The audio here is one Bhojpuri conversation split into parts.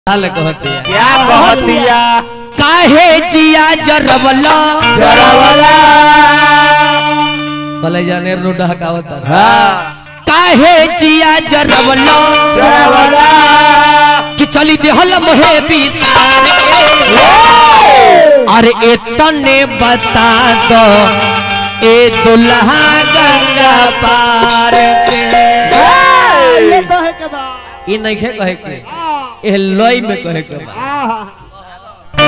हाल कहती है क्या कहतिया काहे जिया जरवला जरवला भले जाने रो डहकावत हाँ काहे जिया जरवला जरवला कि चली देहल मोहे बिसार के अरे इतने बता दो ए दुल्हा गंगा पार के ये कहे के बा ई नहीं खे कहे के आ, ए लोई में कहे के बा आ,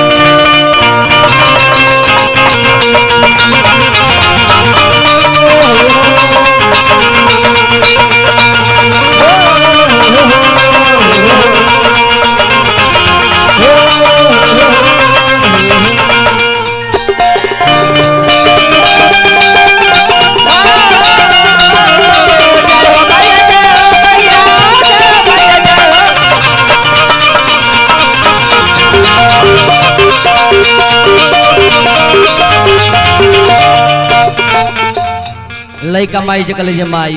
लइका माई जकल जे माई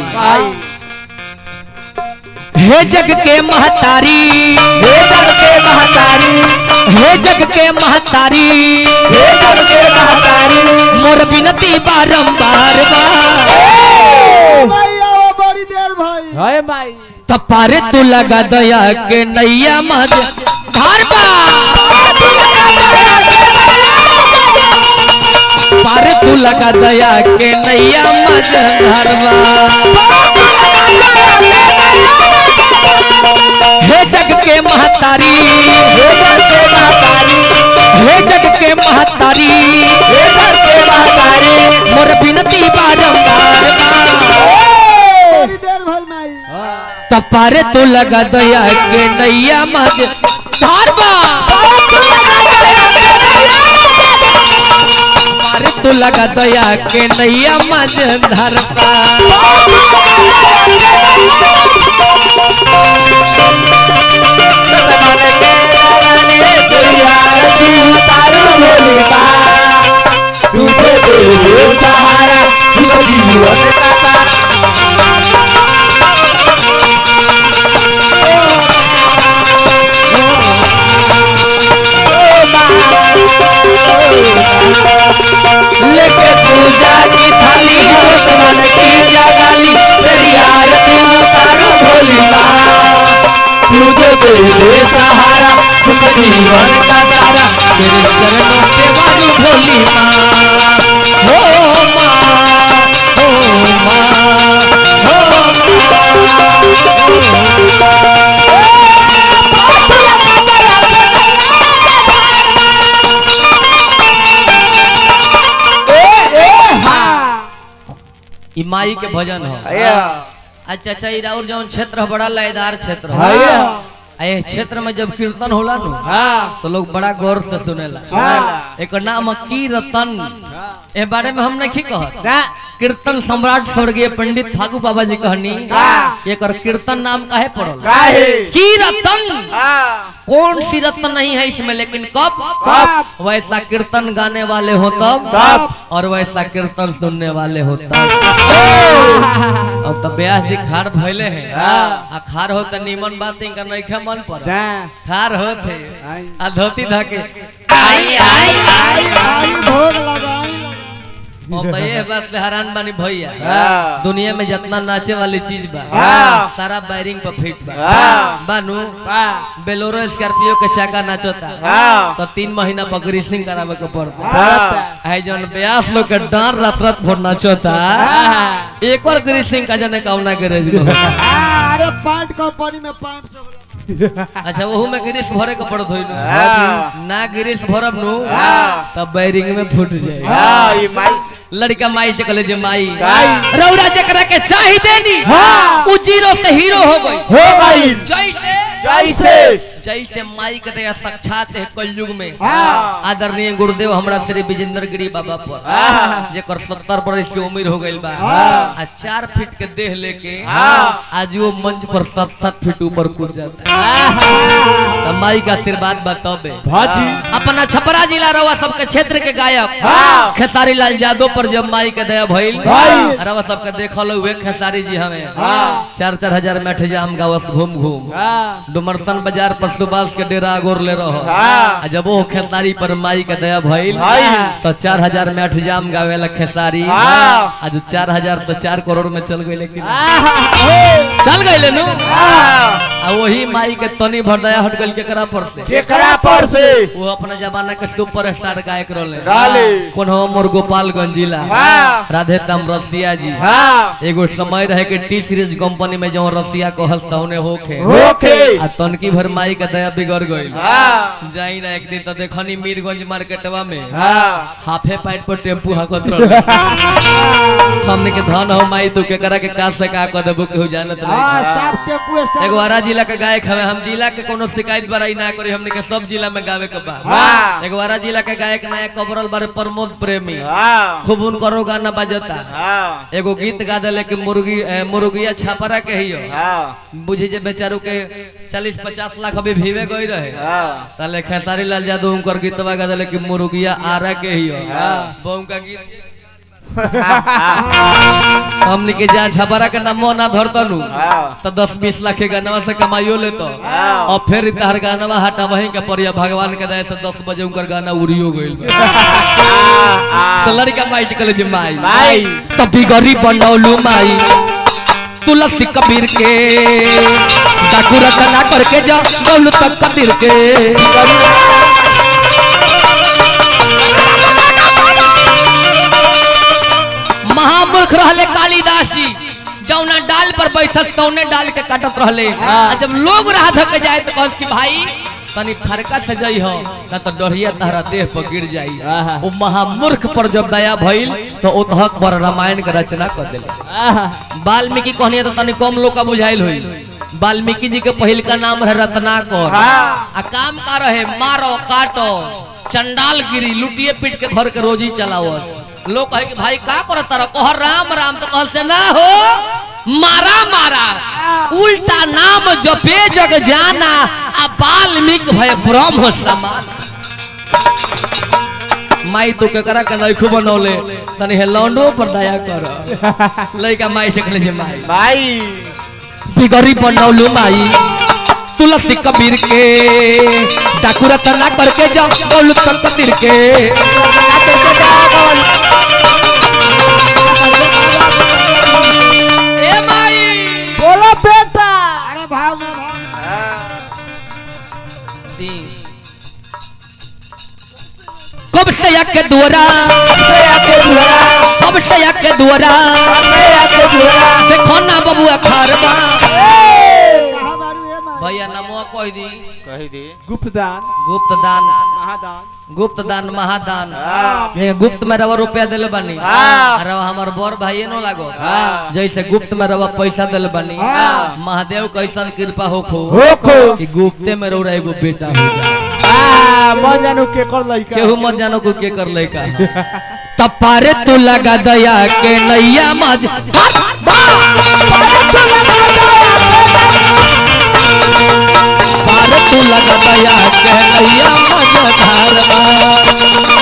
हे जग के महतारी हे जग के महतारी हे जग के महतारी हे जग के महतारी मोर बिनती बारंबार बा भाई आओ बड़ी देर भाई हाय माई तपारे तू लगा दया के नैया मज धार बा पारे तू लगा दया के नैया मज धार बा हे जग के महतारी हे जग के महतारी हे जग के महतारी हे जग के महतारी मोर बिनती बारंबार बा बड़ी देर भाई माई तपारे तू लगा दया के नैया मज धार बा पारे तू लगा दया के नैया मज धार बा मन के रवने दुनियार की उतारू भोली बा तुझे दे सहारा सुख जीवन का तारा लेके पूजा की थाली जोत मन की जगाली तेरी आरती उतारो भोली माँ तुझे दे दे सहारा सुख जीवन का सारा तेरे चरणों पे वाली भोली माँ हो माँ हो माँ हो ई माई के भजन हो आया अच्छा अच्छा ई राउर जौन क्षेत्र है बड़ा लयदार क्षेत्र हो आया आ ये क्षेत्र में जब कीर्तन होला नु हाँ तो लोग बड़ा गौर से सुनेला हाँ। एक नाम है कीर्तन ए बारे में हम नहीं कहत ना कीर्तन सम्राट स्वर्गीय पंडित फागू बाबा जी कहनी हाँ। एकर कीर्तन नाम काहे पड़ल काहे कीर्तन हाँ कौन सी रत्न नहीं है इसमें लेकिन कब कब वैसा कीर्तन गाने वाले हो तब तब और वैसा कीर्तन सुनने वाले हो तब अब तो ब्यास जी खार भइले हैं हाँ। आ खार हो तो नीमन बात इनका नहीं मन पर ना खार होते आई। आ धोती धाके आई आई आई आई भोग लगाई लगाई अब तो ये बात से हैरान बानी भैया हाँ। दुनिया में जितना नाचे वाली चीज बा हाँ। सारा बैरिंग पर फिट बा हाँ। बानू वाह बेलोरो स्कॉर्पियो के चाका नाचोता हाँ। तो तीन महीना पर ग्रीसिंग करावे के पड़ता हाँ आई जन ब्यास लोग के डांर रात रात भर नाचोता हाँ। एक बार ग्रीसिंग का जने कामना गैरेज में आ, अरे पाइट कंपनी में पाइप से होला अच्छा वहू में गिरीश भरे के पड़त होई नु हाँ। ना गिरीश भरब नु हाँ। तब बैरिंग में फूट जाए हाँ ये माई लड़का माई से कहले जे माई माई। रौरा जकरा के चाही देनी हाँ। उ जीरो से हीरो हो गई हो गई जैसे जैसे जैसे माई के दया साक्षात है कलयुग में हाँ। आदरणीय गुरुदेव हमरा श्री विजेंद्र गिरी बाबा पर हाँ। जेकर सत्तर बरस की उम्र हो गई बा हाँ। आ चार फीट के देह लेके हाँ। आज वो मंच पर सात सात फीट ऊपर कूद जाता है तो माई का आशीर्वाद बताबे भाजी अपना छपरा जिला रवा सबके क्षेत्र के गायक हाँ। खेसारी लाल यादव पर जब माई के दया भइल भइल। रवा सबके देखल हुए खेसारी जी हमें हाँ। चार चार हजार में जाम गावस घूम घूम हाँ। डुमरसन बाजार पर सुबास के डेरा गोर ले रहो हाँ। आ जब वो खेसारी पर माई के दया भइल भाई तो चार हजार में अठजाम गावे ला खेसारी हाँ। आज चार हजार तो चार करोड़ में चल गई लेकिन चल गई नु आ वही माई के तनी भर दया हट गई केकरा पर से केकरा पर से वो अपना जमाना के सुपर स्टार गायक रहले रहले। कौन हो मोर गोपालगंज जिला हाँ। राधे श्याम रसिया जी हाँ एगो समय रहे कि टी सीरीज कंपनी में जो रसिया को हंसतौने होखे होके आ तनकी भर माई के दया बिगड़ गई हाँ जाई ना एक दिन तो देखनी मीरगंज मार्केटवा में हाँ हाफे पाइट पर टेम्पू हाकत रहे हमने के धन हो माई तू केकरा के का से का कर देबो केहू जानत हाँ नहीं साफ टेम्पू स्टार एगो आरा जिला के गायक हवे हम जिला के कोनो शिकायत बड़ाई ना करी हमने के सब जिला में गावे के बा हाँ। एगो आरा जिला के गायक नया कबरल बारे प्रमोद प्रेमी हाँ खूब उनकरो गाना बजता हाँ एगो गीत गा देले कि मुर्गी ए, मुर्गिया छापरा के हियो हाँ बुझी जे बेचारू के चालीस पचास लाख अभी भीवे गई रहे हाँ ताले खेसारी लाल यादव उनकर गीतवा गा देले कि मुर्गिया आरा के हियो वो उनका गीत हमने के जा छपरा के नामो ना धरतनु हाँ तो दस बीस लाख के गानवा से कमाइयो लेतो और फिर तहर गानवा हटा वहीं के परिया भगवान के दया से दस बजे उनकर गाना उड़ियो गइल तो लड़का माई चकले जे माई माई। तभी गरीब बनौलू माई तुलसी कबीर के डाकू रतना करके जा गौलू तक कबीर के महामूर्ख रहले कालिदास जी जौना डाल पर बैठत सौने डाल के काटत रहले आ जब लोग राह धक जाए तो कहस कि भाई तनी फरका से जई हो ना तो डढ़िया तहरा देह पर गिर जाई वो महामूर्ख पर जब दया भइल तो उतहक पर रामायण के रचना कर देले वाल्मीकि कहनी तो तनी कम लोग का बुझाइल हुई वाल्मीकि जी के पहिल का नाम रहे रत्नाकर आ काम का रहे मारो काटो चंडाल गिरी लुटिए पीट के घर के रोजी चलाओ लोग कहे कि भाई का कर तारा कह राम राम तो कह से ना हो मारा मारा उल्टा नाम जपे जग जाना आ वाल्मीकि भय ब्रह्म समान माई तो केकरा के नैखू बनौले तनी हे लौंडो पर दया कर लइका माई से कहले जे माई भाई बिगड़ी बनौलू माई तुलसी कबीर के डाकू रतना करके जा गौलू तक कबीर के ए माई बोलो बेटा अरे भाव में भाव में। दी। कब से के दुआरा कब से के दुआरा देखो ना बबुआ खारबा कहाँ बारू ए माँ? भैया नमो कह दी कही दी गुप्तदान गुप्त दान महादान गुप्त दान महादान ये गुप्त में रवा रुपया दिले बानी हाँ। रवा हमार बड़ भाई नो लागो हाँ। जैसे गुप्त में रवा पैसा दिले बानी महादेव कैसन कृपा हो खो होखो कि गुप्ते में रौरा एगो बेटा हो जाए आ मन जानू के कर लइका केहू मत जानो को के कर लइका तपारे तू लगा दया के नैया मज पारे तू लगा दया के नैया मज धारवा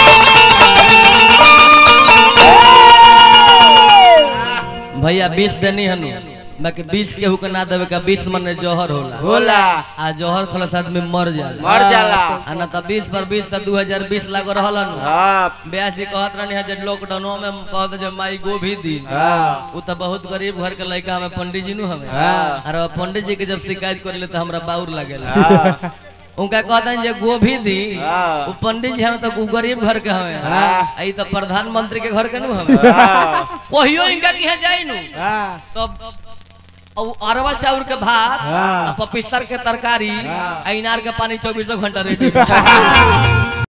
भैया बीस देनी हनु बाकी बीस केहू के ना देवे का बीस मन जौहर होला होला आ जौहर खलस आदमी मर जाला मर जाला आ ना त बीस पर बीस दू हजार बीस लागो रहल नु हाँ ब्याह जी कहत रहनी है जब लॉकडाउन में कहत जे माई गोभी दी हाँ उ त बहुत गरीब घर के लड़का हमें पंडित जी नु हमें हाँ। और पंडित जी के जब शिकायत कर ले तो हमरा बाउर लागेला हाँ उनका कहता जे गोभी दी हाँ। उ पंडित जी हमें तो उ गरीब घर के हमें हाँ। आई तो प्रधानमंत्री के घर के नु हमें हाँ कहियो इनका की है जाई नु हाँ तब औ अरवा चाउर के भात हाँ। आ पपिस्तर के तरकारी आ इनार के पानी चौबीसों घंटा रेडी